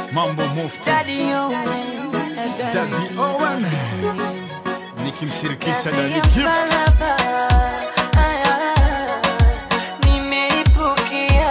Mambo Mufti Daddy Owen, Daddy Owen nikimshirikisha Kazi Daddy ya Gift. msalaba, aya, nimeipokea,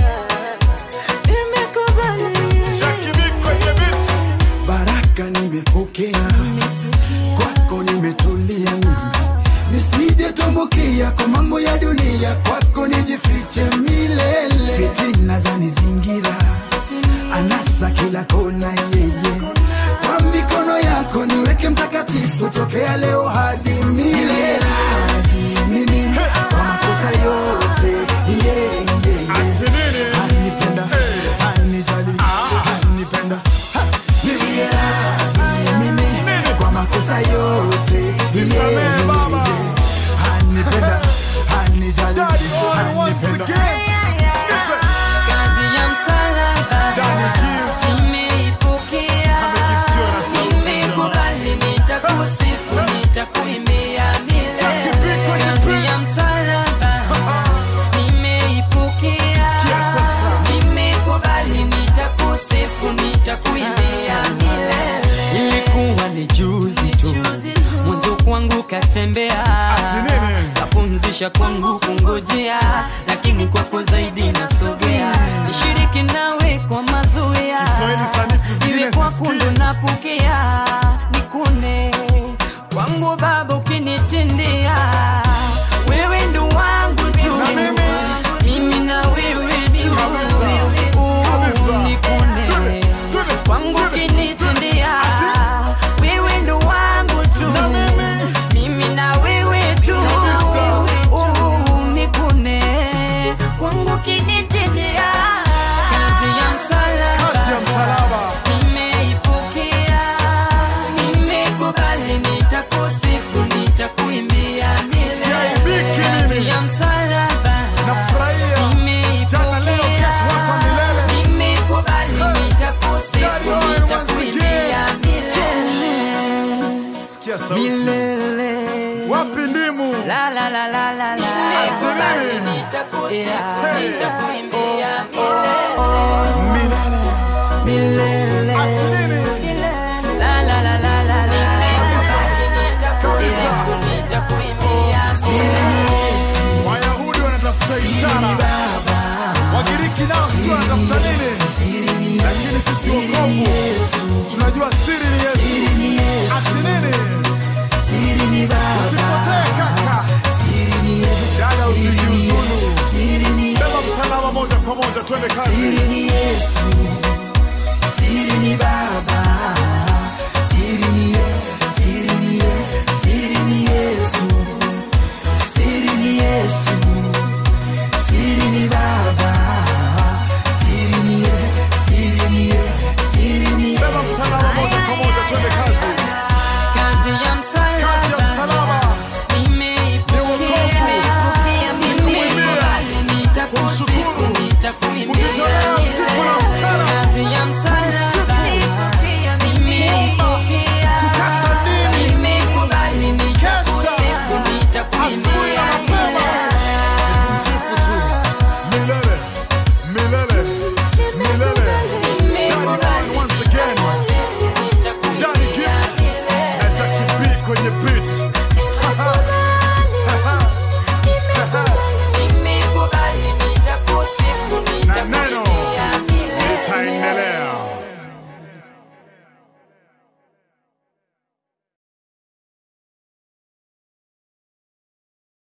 nimekubali. Jackie B kwenye beat. baraka nimepokea kwako nimetulia mimi nisije tumbukia kwa mambo ya dunia kwako nijifiche milele fitina za nizingira anasa kila kona yeye kwa mikono yako niweke mtakatifu tokea leo hadi milele hadi mimi kwa makosa yote yeah, yeah, yeah. Ati nini? Anipenda, anijali, anipenda. Ha! Niwie radhi mimi kwa makosa yote. Nisamehe Yeah, baba. yeah. Anipenda, anijali, Daddy Owen once anipenda. again. Kazi ya msalaba, Daddy Gift. nimeipokea, Amegiftiwa na sauti nimekubali, nitakusifu, nitakuimbia Jackie B milele. kwenye Kazi beat. ya msalaba, nimeipokea, Sikia sasa. nimekubali, nitakusifu, nitakuimbia milele. Ilikuwa ni juzi tu mwanzo kwangu katembea Ati nini? kapumzisha kwangu kungojea lakini kwako zaidi nasogea nishiriki nawe kwa mazoea Kiswahili sanifu zingine iwe kwako sisikii. ndo napokea nikune kwangu baba ukinitendea wewe ndo wangu tu Na mimi? mimi na wewe tu Kabisa. Uh, Kabisa. nikune Twende, twende, kwangu twende. ukinitendea wewe ndo wangu tu Na mimi? mimi na wewe tu Kabisa. Uh, nikune kwangu kinitendea kazi ya msalaba Kazi ya msalaba. nimeipokea nimekubali nitakusifu nitakuimbia Siaibiki milele kazi mimi. ya msalaba Nafurahia. Jana, leo, kesho, hata milele. nimekubali Daddy nitakusifu Owen once nitakuimbia milele Sikia sauti. milele Wapi ndimu? La la la la la la. Nimekubali, nitakusifu, nitakuimbia Milele. milele. Ati nini? La la la la la la. Nimekubali, nitakusifu, nitakuimbia milele. Wayahudi wanatafuta ishara, Wagiriki nao sijui wanatafuta nini, lakini sisi wokovu tunajua siri ni Yesu. Ati nini? Usipotee kaka, dada, usijiuzulu, beba msalaba moja kwa moja, twende kazi. Siri ni Yesu, siri ni Baba, siri ni Ye- siri ni Ye- siri ni Yesu, siri ni Yesu, siri ni Baba, siri ni Ye- siri ni Ye- siri ni Beba Yesu. msalaba moja kwa moja, twende kazi. Kazi ya Kazi ya msalaba. msalaba Nimeipokea, Ni wokovu. nimekubali, nitakusifu, Kumshukuru. nitakuimbia